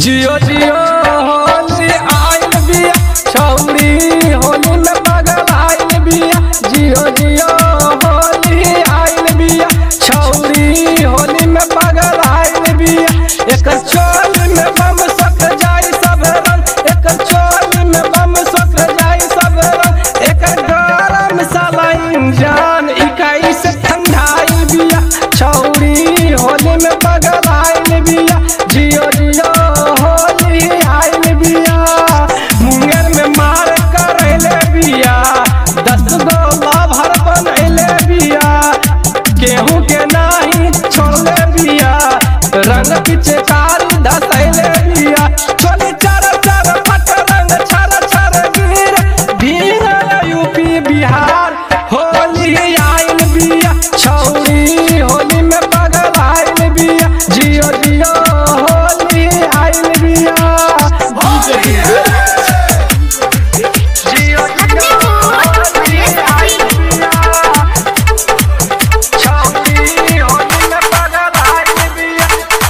जियो जियो होली आइल बिया छौरी होली में पागल आइल बिया जियो जियो होली आइल बिया छौरी होली में पागल आइल बिया एकर चोल में बम सक जाई सब रंग एकर चोल में बम सक जाई सब रंग एकर गरम साला इंजान इकाई से ठंडाई बिया छौरी होली में पागल आइल बिया जियो जियो होली आइल बिया मुंगेर में मार करैले बिया दस गो लाभर बनैले बिया केहू के नाही छोड़ले बिया रंग पीछे कारी धसैले बिया चोली चार चार फट रंग छर छर गिर भीड़ यूपी बिहार होली आइल बिया छौरी होली में पागल आइल बिया जियो जियो होली आइल बिया जियो जियो होली आइल बिया छौरी होली में पागल आइल बिया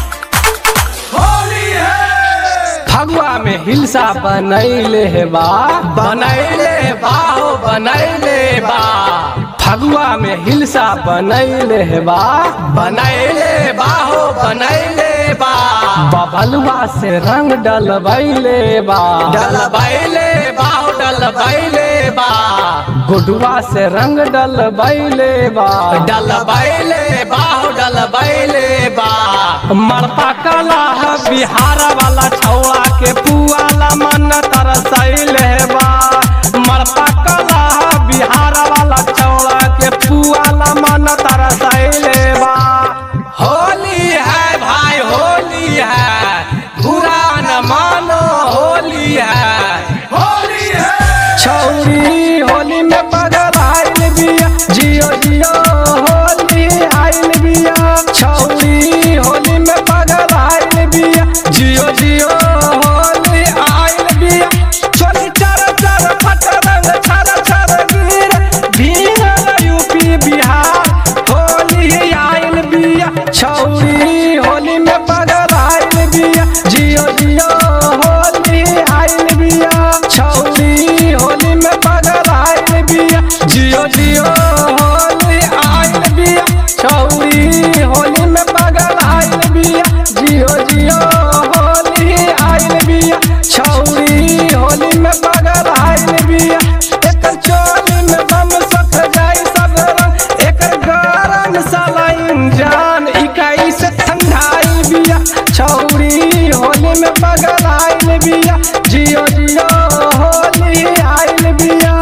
फगुआ में हिलसा बनैले हे बा बनैले बा हो बनैले बा फगुआ में हिलसा बनैले हे बा बनैले बा हो बनैले बा बबलुआ से रंग डलबैले बा डलबैले बा हो डलबैले बा गुडुआ से रंग डलबैले बा डलबैले बा हो डलबैले बा मरपा कला है बिहार वाला छौआ के पुआला मन तरसैले बा मरपा कला है बिहार वाला छौआ के पुआला मन तरसैले बा होली है भाई होली है बुरा न मानो होली है होली है छौरी होली में पागल आइल बिया जियो जियो होली आइल बिया छौरी होली में पागल आइल बिया जियो जियो होली आइल बिया चोली चार चार फट रंग छर छर गिर भीड़ यूपी बिहार होली आइल बिया छौरी होली में पागल आइल बिया जियो जियो होली आइल बिया छौरी होली में पागल आइल बिया जियो जियो होली आइल बिया छौरी होली में पागल आइल बिया जियो जियो होली आइल बिया छौरी होली में पागल आइल बिया एकर चोली में बम सख जाई सब रंग एकर गरम साला इंजान इकाई से ठंडाई बिया छौरी होली में पागल आइल बिया जियो जियो होली आइल बिया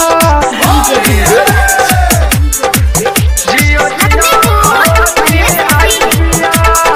जियो जियो होली आइल बिया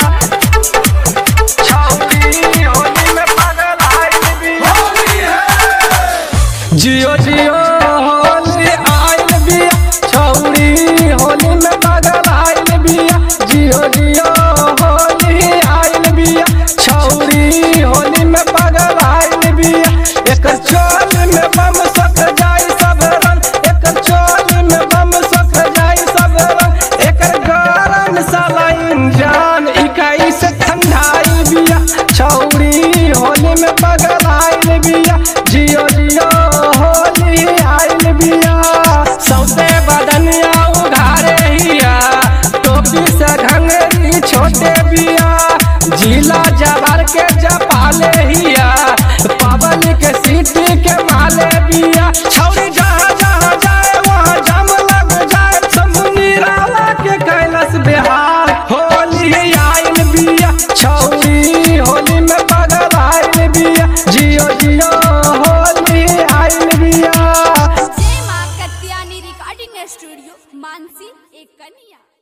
छौरी होली में पागल आइल बिया जियो जियो होली आइल बिया छौरी होली में पागल आइल बिया जियो जियो होली आइल बिया छौरी होली में पागल आइल बिया एकर चोल में बम सक जाई सब रंग एकर चोल में बम सक जाई सब रंग एकर गरम साला इंजान इकाई से ठंडाई बिया छौरी होली में पागल आइल बिया जियो जियो होली आइल बिया सौते बदनिया उघारे हिया टोपी से घंगरी छोटे बिया जिला जबर के जपाले हिया पवन के सीटी के माले बिया छौरी जहाँ जहाँ जाए वहाँ जाम लग जाए समुनी राला के कैलस बिहार होली आइल बिया छौरी होली में पागल आइल बिया जियो जियो होली आइल बिया जय माँ कत्यानी रिकॉर्डिंग स्टूडियो मानसी एक कन्या